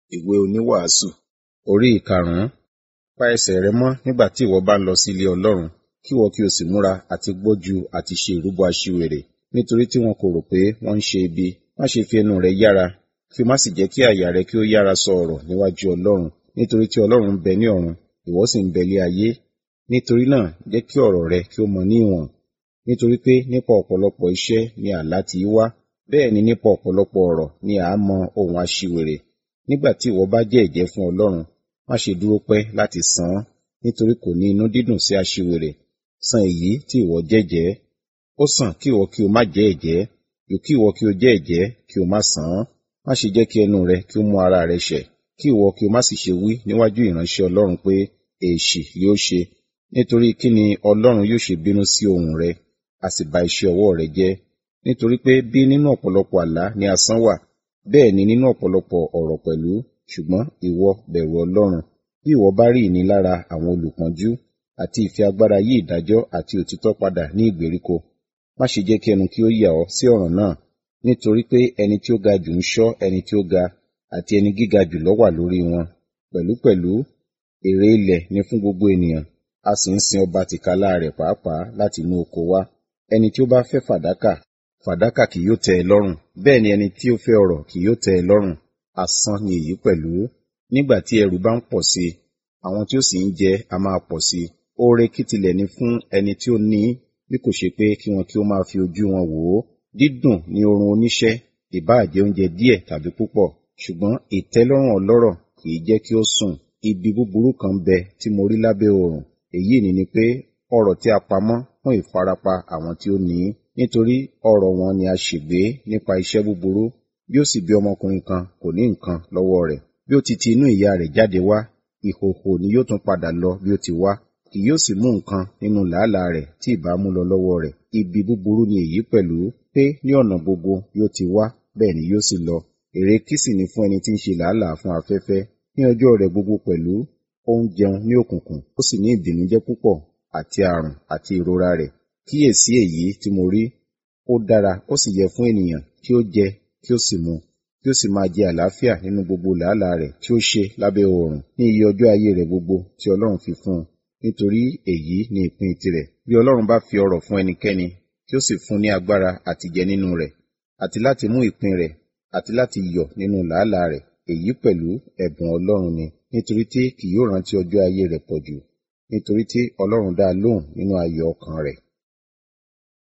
ìwé oníwàásù orí ìkarùn-ún pa ẹsẹ̀ rẹ mọ́ nígbà tí ìwọ bá ń lọ sí ilé ọlọ́run kí ìwọ kí o sì múra àti gbójú àti ṣe ìrúbọ aṣiwèrè nítorí tí wọn kò rò pé wọ́n ń ṣe ibi má ṣe fi ẹnu rẹ yára kí o má sì jẹ́ kí àyà rẹ kí ó yára sọ ọ̀rọ̀ níwájú ọlọ́run nítorí tí ọlọ́run ń bẹ ní ọ̀run ìwọ sì ń bẹ lé ayé nítorí náà jẹ́ kí ọ̀rọ̀ rẹ kí ó mọ ní ìwọ̀n nítorí pé nípa ọ̀pọ̀lọpọ̀ iṣẹ́ ni àlá ti í wá bẹ́ẹ̀ ni nípa ọ̀pọ̀lọpọ̀ ọ̀rọ̀ ni à á mọ ohun aṣiwèrè nígbà tí ìwọ bá jẹ́ ẹ̀jẹ́ fún ọlọ́run má ṣe dúró pẹ́ láti san án nítorí kò ní inú dídùn sí aṣiwèrè san èyí tí ìwọ jẹ́jẹ́ ó sàn kí ìwọ kí o má jẹ́ ẹ̀jẹ́ jù kí ìwọ kí o jẹ́ ẹ̀jẹ́ kí o má san án má ṣe jẹ́ kí ẹnu rẹ kí ó mú ara rẹ ṣẹ̀ kí ìwọ kí o má sì ṣe wí níwájú ìránṣẹ́ ọlọ́run pé èèṣì yóò ṣe nítorí kí ni ọlọ́run yóò ṣe bínú sí ohùn rẹ a sì ba iṣẹ́ ọwọ́ rẹ jẹ́ nítorí pé bí nínú ọ̀pọ̀lọpọ̀ àlá ni asán wà bẹ́ẹ̀ ni nínú ọ̀pọ̀lọpọ̀ ọ̀rọ̀ pẹ̀lú ṣùgbọ́n ìwọ bẹ̀rù ọlọ́run bí ìwọ bá rí ìnilára àwọn olùpọ́njú àti ìfẹ́ agbára yí ìdájọ́ àti òtítọ́ padà ní ìgbèríko má ṣe jẹ́ kí ẹnu kí ó yà ọ́ sí ọ̀ràn náà nítorí pé ẹni tí ó ga jù ń ṣọ́ ẹni tí ó ga àti ẹni gíga jù lọ wà lórí wọn pẹ̀lúpẹ̀lú èrè ilẹ̀ ni fún gbogbo ènìyàn a sì ń sin ọba tìkálá rẹ̀ pàápàá láti inú oko wá ẹni tí ó bá fẹ́ fàdákà fàdákà kì yóò tẹ́ ẹ lọ́rùn bẹ́ẹ̀ ni ẹni tí ó fẹ́ ọrọ̀ kì yóò tẹ́ ẹ lọ́rùn asán ni èyí pẹ̀lú nígbà tí ẹrù bá ń pọ̀ sí i àwọn tí ó sì ń jẹ a máa pọ̀ sí i oore kí tilẹ̀ ní fún ẹni tí ó ní bí kò ṣe pé kí wọn kí ó máa fi ojú wọn wò ó dídùn ní oorun oníṣẹ́ ìbáà jẹ oúnjẹ díẹ̀ tàbí púpọ̀ ṣùgbọ́n ìtẹ́lọ́rùn ọlọ́rọ̀ kì í jẹ́ kí ó sùn ibi búburú kan bẹ tí mo rí lábẹ́ oòrùn èyí ni ni pé ọrọ̀ tí a pamọ́ fún ìfarapa àwọn tí ó ní nítorí ọrọ̀ wọn ni a ṣègbé nípa iṣẹ́ búburú bí ó sì bí ọmọkùnrin kan kò ní nǹkan lọ́wọ́ rẹ̀ bí ó ti ti inú ìyá rẹ̀ jáde wá ìhòhò ni yóò tún padà lọ bí ó ti wá kì yóò sì mú nǹkan nínú làálàá rẹ̀ tí ìbá mú lọ lọ́wọ́ rẹ̀ ibi búburú ni èyí pẹ̀lú pé ní ọ̀nà gbogbo yóò ti wá bẹ́ẹ̀ ni yóò sì lọ èrè kí sì ni fún ẹni tí ń ṣe làálàá fún afẹ́fẹ́ ní ọjọ́ rẹ̀ gbogbo pẹ̀lú ó ń jẹun ní òkùnkùn ó sì ní ìbìnújẹ́ púpọ̀ àti àrùn àti ìrora rẹ̀ kíyèsí èyí tí mo rí ó dára ó sì yẹ fún ènìyàn kí ó jẹ kí ó sì mu kí ó sì máa jẹ àlàáfíà nínú gbogbo làálàá rẹ̀ tí ó ṣe lábẹ́ oòrùn ní iye ọjọ́ ayé rẹ̀ gbogbo tí Ọlọ́run fi fún un nítorí èyí ni ìpín tirẹ̀ bí Ọlọ́run bá fi ọrọ̀ fún ẹnikẹ́ni kí ó sì fún ní agbára àti jẹ nínú rẹ̀ àti láti mú ìpín rẹ̀ àti láti yọ̀ nínú làálàá rẹ̀ èyí pẹ̀lú ẹ̀bùn Ọlọ́run ni nítorí tí kì yóò rántí ọjọ́ ayé rẹ̀ pọ̀jù nítorí tí Ọlọ́run dá a lóhùn nínú ayọ̀ ọkàn rẹ̀